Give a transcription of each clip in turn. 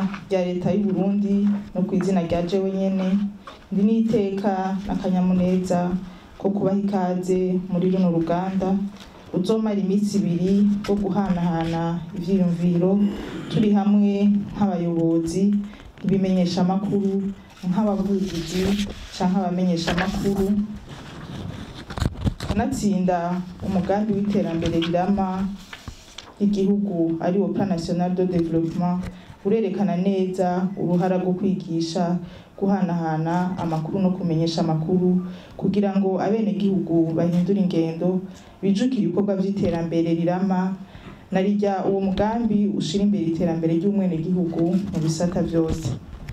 rya leta y'u Burundi no ku izina rya jewe nyene ndi n'iteka n'akanyamuneza ko kubaha ikaze muri runo ruganda uzomara iminsi ibiri wo guhanahana ivyiyumviro turi hamwe nk'abayobozi ibimenyeshamakuru nk'abavugizi canke abamenyeshamakuru kanatsinda umugambi w'iterambere rirama igihugu ari wo plan national de développement urerekana neza uruhara rwo kwigisha guhanahana amakuru no kumenyesha amakuru kugira ngo abenegihugu bahindure ingendo bijukire ibikorwa vy'iterambere rirama na rirya uwo mugambi ushira imbere iterambere ry'umwenegihugu mu bisata vyose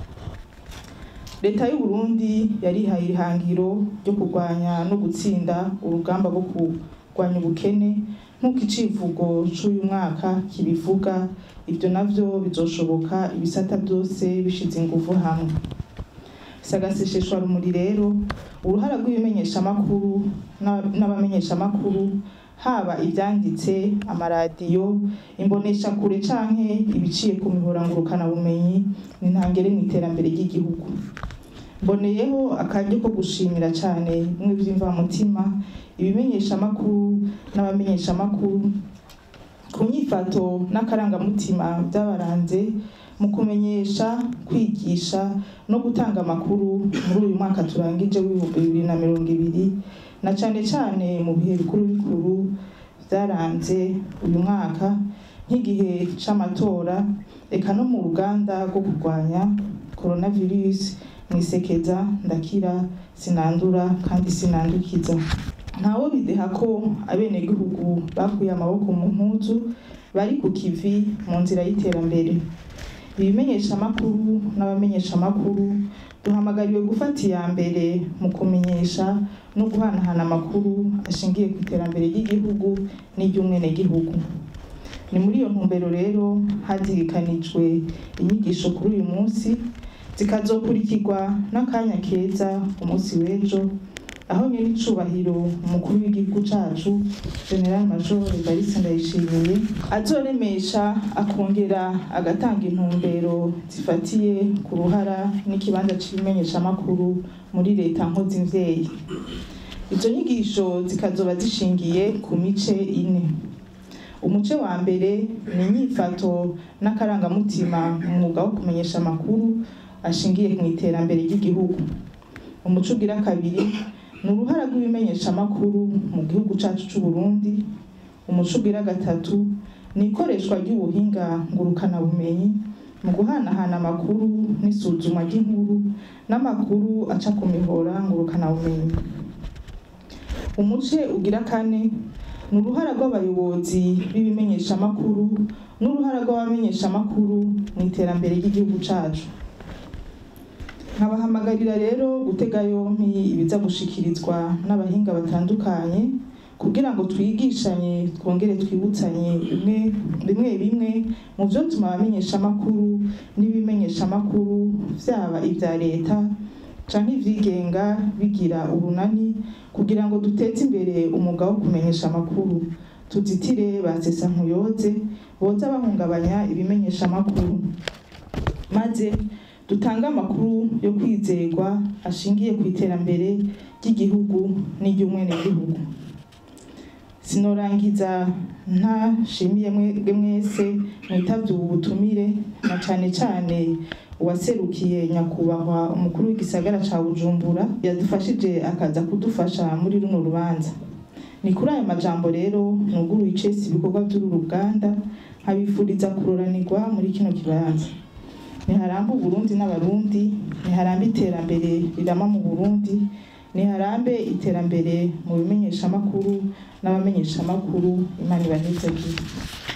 leta y'u Burundi yarihaye ihangiro ryo kurwanya no gutsinda urugamba rwo kurwanya ubukene nk'uko icivugo c'uyu mwaka kibivuga ivyo navyo bizoshoboka ibisata vyose bishize inguvu hamwe sagasesheshwa rumuri rero uruhara rw'ibimenyeshamakuru n'abamenyeshamakuru haba ivyanditse amaradiyo imboneshakure canke ibiciye ku mihora ngurukanabumenyi ni ntangere mu iterambere ry'igihugu mboneyeho akaryo ko gushimira cane bimwe vy'imvamutima ibimenyeshamakuru n'abamenyeshamakuru ku nyifato n'akarangamutima vyabaranze mu kumenyesha kwigisha no gutanga amakuru muri uyu mwaka turangije w'ibihumbi bibiri na mirongo ibiri na cane cane mu bihe bikuru bikuru vyaranze uyu mwaka nk'igihe c'amatora eka no mu ruganda rwo kurwanya coronavirus mwisekeza ndakira sinandura kandi sinandukiza ntawo bideha ko abenegihugu bakuye amaboko mu mpuzu bari ku kivi mu nzira y'iterambere ibimenyeshamakuru n'abamenyeshamakuru duhamagariwe gufata iya mbere mu kumenyesha no guhanahana amakuru ashingiye ku iterambere ry'igihugu n'iry'umwenegihugu ni muri iyo ntumbero rero hazirikanijwe inyigisho kuri uyu munsi zikazokurikirwa n'akanya keza umunsi w'ejo aho nyiri icubahiro umukuru w'igihugu cacu general major evariste ndayishimiye azoremesha akongera agatanga intumbero zifatiye ku ruhara n'ikibanza c'ibimenyeshamakuru muri leta nkozimvyeyi izo nyigisho zikazoba zishingiye ku mice ine umuce wa mbere ni inyifato n'akarangamutima mu mwuga wo kumenyesha amakuru ashingiye mu iterambere ry'igihugu umuco ugira kabiri ni uruhara rw'ibimenyeshamakuru mu gihugu cacu c'u Burundi umuco ugira gatatu ni ikoreshwa ry'ubuhinga ngurukanabumenyi mu guhanahana amakuru n'isuzuma ry'inkuru n'amakuru aca ku mihora ngurukanabumenyi umuce ugira kane ni uruhara rw'abayobozi b'ibimenyeshamakuru n'uruhara rw'abamenyeshamakuru mu iterambere ry'igihugu cacu nkabahamagarira rero gutega yompi ibiza gushikirizwa n'abahinga batandukanye kugira ngo twigishanye twongere twibutsanye bimwe bimwe bimwe mu byo tuma abamenyeshamakuru n'ibimenyeshamakuru vyaba ibya leta canke ivyigenga bigira urunani kugira ngo duteze imbere umwuga wo kumenyesha amakuru tuzitire basesa nkuyoze boza bahungabanya ibimenyeshamakuru maze dutange amakuru yo kwizerwa ashingiye ku iterambere ry'igihugu n'iry'umwenegihugu sinorangiza ntashimiye mwebwe mwese mwitavye ubu butumire na cane cane uwaserukiye nyakubahwa umukuru w'igisagara ca bujumbura yadufashije akaza kudufasha muri runo rubanza ni kuri ayo majambo rero nuguruye icese ibikorwa vy'uru ruganda nkabifuriza kuroranirwa muri kino kibanza niharambe uburundi n'abarundi niharambe iterambere rirama mu burundi niharambe iterambere mu bimenyeshamakuru n'abamenyeshamakuru imana ibanezagire